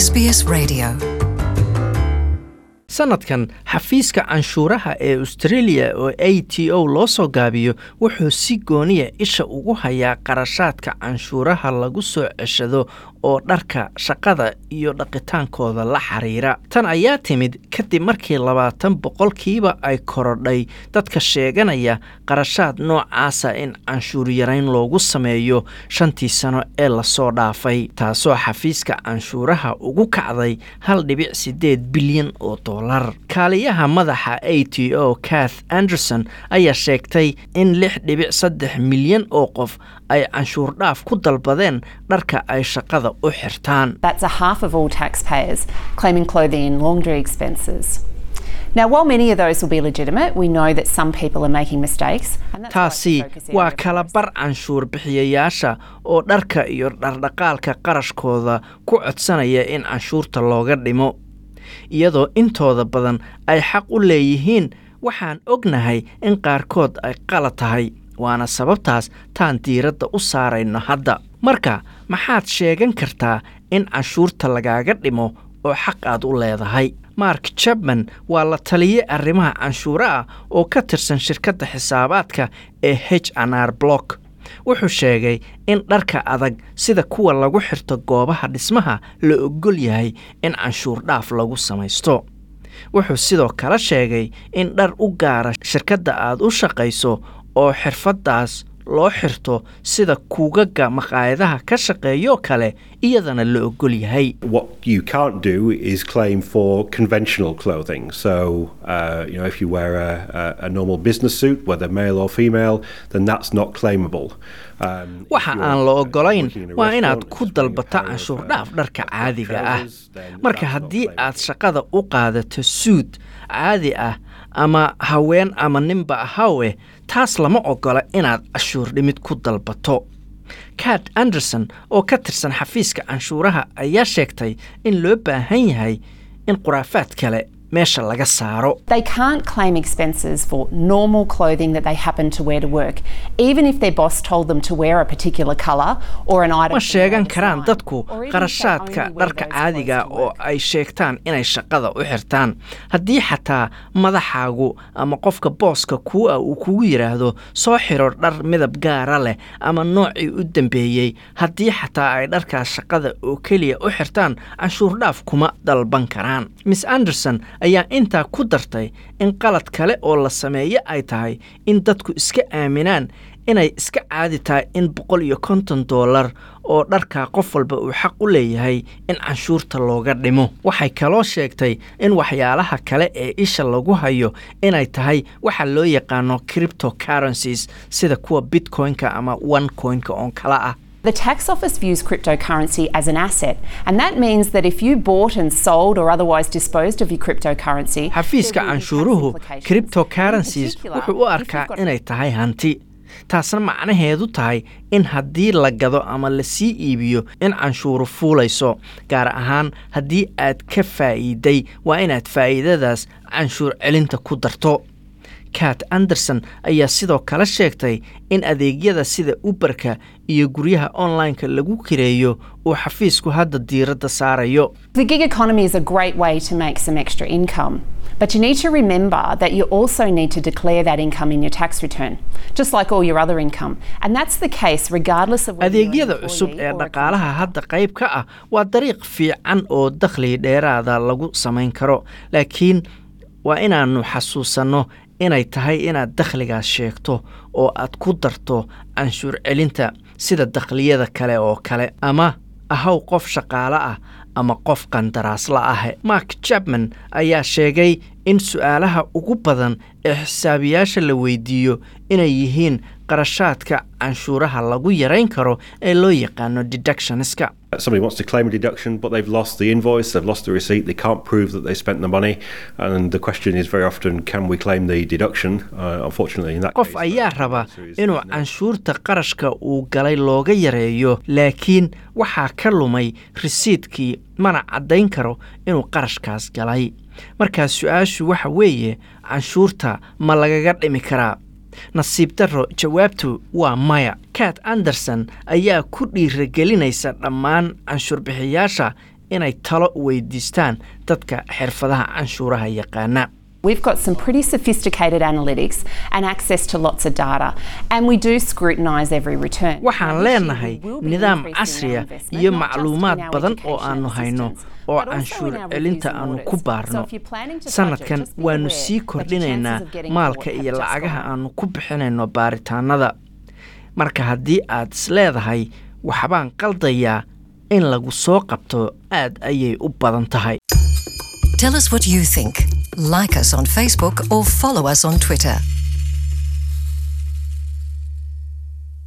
SBS Radio. sanadkan xafiiska canshuuraha ee australia oo a t o loo soo gaabiyo wuxuu si gooniya isha ugu hayaa qarashaadka canshuuraha lagu soo ceshado oo dharka shaqada iyo dhaqitaankooda la xiriira tan ayaa timid kadib markii labaatan boqolkiiba ay korodhay dadka sheeganaya qarashaad noocaasa in canshuur yarayn loogu sameeyo shantii sano ee lasoo dhaafay taasoo xafiiska canshuuraha ugu kacday hal dhibic sideed bilyan oo dolar kaaliyaha madaxa a t o kath anderson ayaa sheegtay in lix dhibic saddex milyan oo qof ay canshuur dhaaf ku dalbadeen dharka ay shaqada u xirtaan That's a half of all taxpayers claiming clothing and laundry expenses. Now, while many of those will be legitimate, we know that some people are making mistakes. and that's why it's a taasi focus area waa for kala us. bar canshuur bixiyayaasha oo dharka iyo dhardhaqaalka qarashkooda ku codsanaya in canshuurta looga dhimo iyadoo intooda badan ay xaq u leeyihiin waxaan ognahay in qaarkood ay qalad tahay waana sababtaas taan diiradda u saarayno hadda marka maxaad sheegan kartaa in canshuurta lagaaga dhimo oo xaq aad u leedahay mark jabman waa la taliye arrimaha canshuura ah oo ka tirsan shirkadda xisaabaadka ee h n r block wuxuu sheegay in dharka adag sida kuwa lagu xirto goobaha dhismaha la ogol yahay in canshuur dhaaf lagu samaysto wuxuu sidoo kale sheegay in dhar u gaara shirkadda aad u shaqayso oo xirfaddaas loo xirto sida kuugaga maqaayadaha ka shaqeeyoo kale iyadana la ogol yahay What you can't do is claim for conventional clothing. So, uh, you know, if you wear a, a, a normal business suit, whether male or female, then that's not claimable. Um, if waxa you're, aan la uh, ogolayn working in a waa inaad restaurant, ku just wearing a dalbato pair of, canshuur uh, dhaaf dharka caadiga ah trousers, then marka that's not haddii claimable. aad shaqada u qaadato suud caadi ah ama haween ama ninba ahawe taas lama ogola inaad cashuur dhimid ku dalbato kat anderson oo ka tirsan xafiiska canshuuraha ayaa sheegtay in loo baahan yahay in khuraafaad kale meesha laga saaro They can't claim expenses for normal clothing that they happen to wear to work, even if their boss told them to wear a particular colour or an item. ma from sheegan their karaan design, dadku or even if they qarashaadka only wear dharka those caadiga clothes to oo work. ay sheegtaan inay shaqada u xirtaan haddii xataa madaxaagu ama qofka booska kuu ah uu kugu yidhaahdo soo xiro dhar midab gaara leh ama noocii u dambeeyey haddii xataa ay dharkaas shaqada oo keliya u xirtaan canshuur dhaaf kuma dalban karaan miss anderson ayaa intaa ku dartay in qalad kale oo la sameeye ay tahay in dadku iska aaminaan inay iska caadi tahay in boqol iyo konton doolar oo dharkaa qof walba uu xaq u leeyahay in canshuurta looga dhimo waxay kaloo sheegtay in waxyaalaha kale ee isha lagu hayo inay tahay waxa loo yaqaano cryptocurrencies sida kuwa bitcoin-ka ama onecoin-ka oon kala ah The tax office views cryptocurrency as an asset, and that means that if you bought and sold or otherwise disposed of your cryptocurrency, xafiiska there will be tax canshuuruhu implications. cryptocurrencies In particular, wuxuu u if arkaa you've got- inay tahay hanti taasna macnaheedu tahay in haddii la gado ama lasii iibiyo in canshuuru fuulayso gaar ahaan haddii aad ka faa'iiday waa inaad faa'iidadaas canshuur celinta ku darto kat anderson ayaa sidoo kale sheegtay in adeegyada sida uberka iyo guryaha online-ka lagu kireeyo uu xafiisku hadda diiradda saarayo The gig economy is a great way to make some extra income. But you need to remember that you also need to declare that income in your tax return, just like all your other income. And that's the case regardless of whether you're an adeegyada cusub employee ee or a dhaqaalaha hadda qayb ka ah waa dariiq fiican oo dakhli dheeraada lagu samayn karo laakiin waa inaannu xasuusanno inay tahay inaad dakhligaas sheegto oo aad ku darto canshuur celinta sida dakhliyada kale oo kale ama ahaw qof shaqaale ah ama qof qandaraasla ah mark jabman ayaa sheegay in su-aalaha ugu badan ee xisaabiyaasha la weydiiyo inay yihiin qarashaadka canshuuraha lagu yarayn karo ee loo yaqaano deductionska Somebody wants to claim a deduction, but they've lost the invoice, they've lost the receipt, they can't prove that they spent the money, and the question is very often, can we claim the deduction? Uh, unfortunately, in that qof case, ayaa the raba answer is inuu no. canshuurta qarashka uu galay looga yareeyo laakiin waxaa ka lumay risiidkii mana caddayn karo inuu qarashkaas galay markaas su-aashu waxa weeye canshuurta ma lagaga dhimi karaa nasiib darro jawaabtu waa maya kat anderson ayaa ku dhiiragelinaysa dhammaan canshuurbixiyaasha inay talo weydiistaan dadka xirfadaha canshuuraha yaqaana We've got some pretty sophisticated analytics and access to lots of data, and we do scrutinise every return. waxaan leenahay nidaam casriya iyo macluumaad badan oo aanu hayno oo canshuur celinta aanu ku baarno sanadkan waanu sii kordhinaynaa maalka iyo lacagaha aanu ku bixinayno baaritaanada marka haddii aad is leedahay waxbaan qaldayaa in lagu soo qabto aad ayay u badan tahay Tell us what you think. Like us on Facebook or follow us on Twitter.